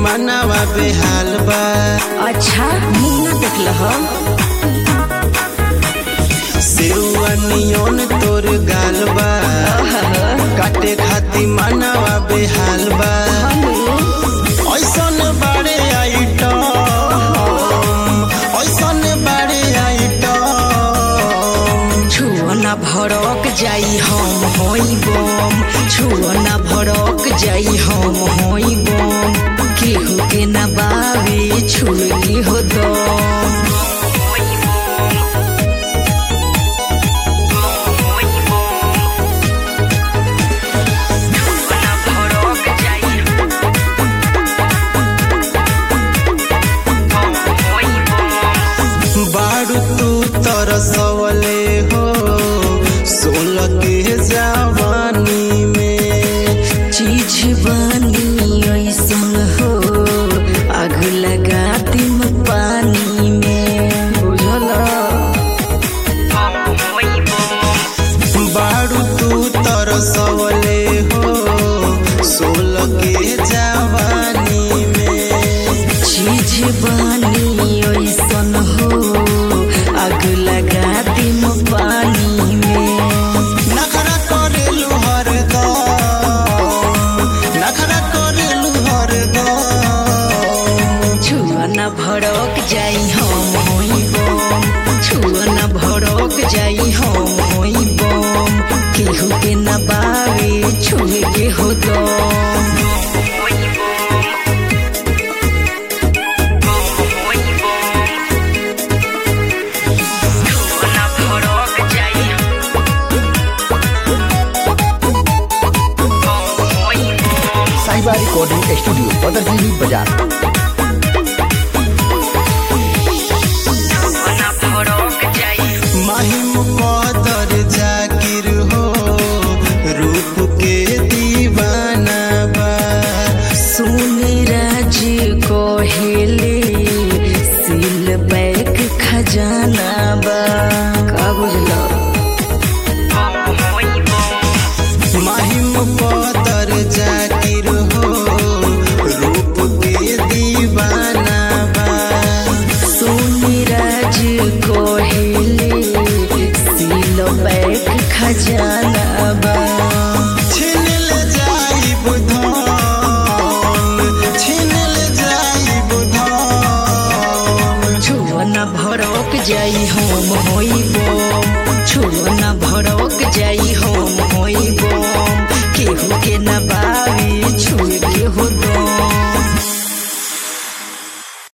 मनवा बेहाल बा अच्छा मुंह ना देखल हम सेवा नियोन तोर गाल बा काटे खाती मनवा बेहाल बा ऐसन बारे आइटम ऐसन बारे आइटम छुआ ना भड़क जाई हम होई बम छुआ ना भड़क जाई हम होई बम केहू के ना बावे छुए हो दम बारू तू तरसवले हो सोलह के जवानी में चीज बनी ऐसन हो आग लगा दिम पानी में बुझल बारू तू तरसवले हो सोलह के जवानी में चीज बनी ऐसन हो आग लगा दिम पानी में नखरा करेलू हरदम नखरा करेलू हरदम छुआ न भड़क जाई हम होई बम छुआ न भड़क जाई हम होई बम केहू के न बावे छुए के हो दम साहिबा रिकॉर्डिंग स्टूडियो बदरजीवी बाजार महिम कदर जाकिर हो रूप के दीवाना बा सुन राज कहेले सिल बैक खजाना बा का बुझलो महिम कदर जाकिर हो रूप के दीवाना बा सुनिराज कोहेले सिल बैक खजाना बा छीन ले जाई बुधन छीन ले जाई बुधन छुआ न भड़क जाई हम होई बम छुआ न भड़क जाई हम होई बम केहू के न बावे छुए के हो दम